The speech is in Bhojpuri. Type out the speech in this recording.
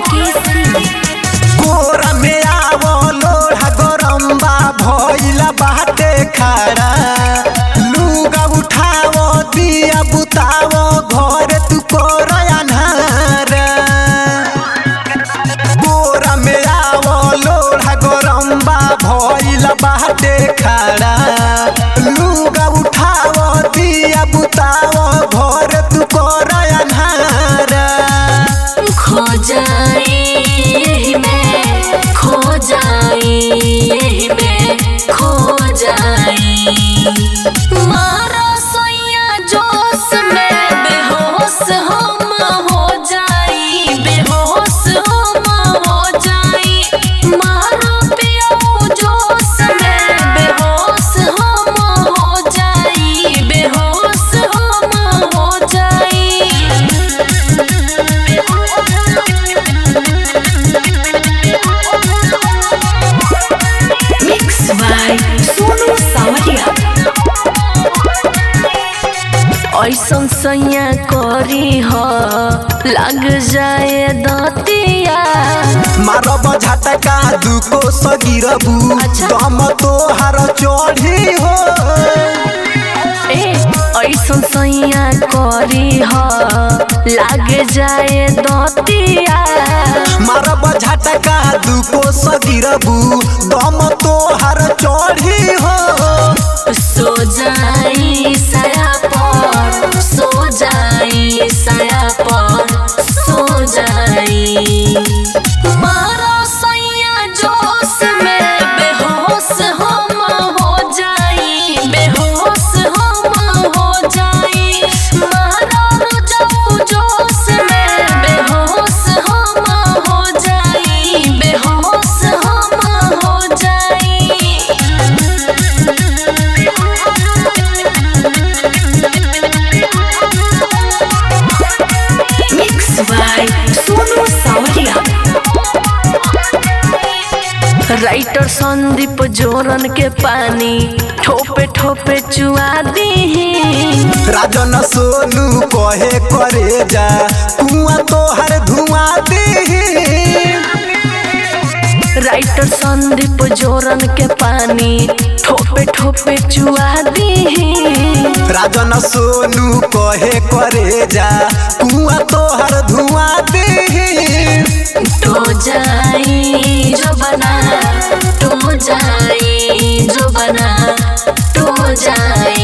मुकेश सिंह कोरा में आवो लोढ़ा गरम्बा भइला बाटे खाड़ा लुगा उठावो दिया बुतावो घर तू कोर अन्हार कोरा में आवो लोढ़ा गरम्बा भइला बाटे खाड़ा लुगा उठावो दिया बुतावो घर तू कोर अन्हार खो जाई यही में खो जाई यही में खो जाई मारो सोया जोश में बेहोश हम हो जाई बेहोश हम हो जाई मारो पियो जोश में बेहोश हम हो जाई बेहोश हम हो जाई मिक्स बाय सोनू सावरिया ऐसन सैया करी ह लग जाए दतिया मारब झटका दुको सगिरबू अच्छा। दम तोहार चढ़ी हो ए ऐसन सैया करी ह लग जाए दतिया मारब झटका दुको सगिरबू दम तोहार चढ़ी हो सो जाई साया पर सो जाई साया पर सो जाई मारो सैया जोश में बेहोश हम हो जाई बेहोश हम हो जाई मारो जाऊ जोश में बेहोश हम हो जाई बेहोश हम हो जाई मिक्स बाय सोनू सावरिया राइटर संदीप जोरन के पानी ठोपे ठोपे चुआ दी राजन सोनू कहे करे जा कुआं तोहार धुआं दी राइटर संदीप जोरन के पानी ठोपे ठोपे चुआ दी राजन सोनू कहे करे जा कुआं तोहार धुआं दी तो जाई जो बना तो जाई जो बना तो जाई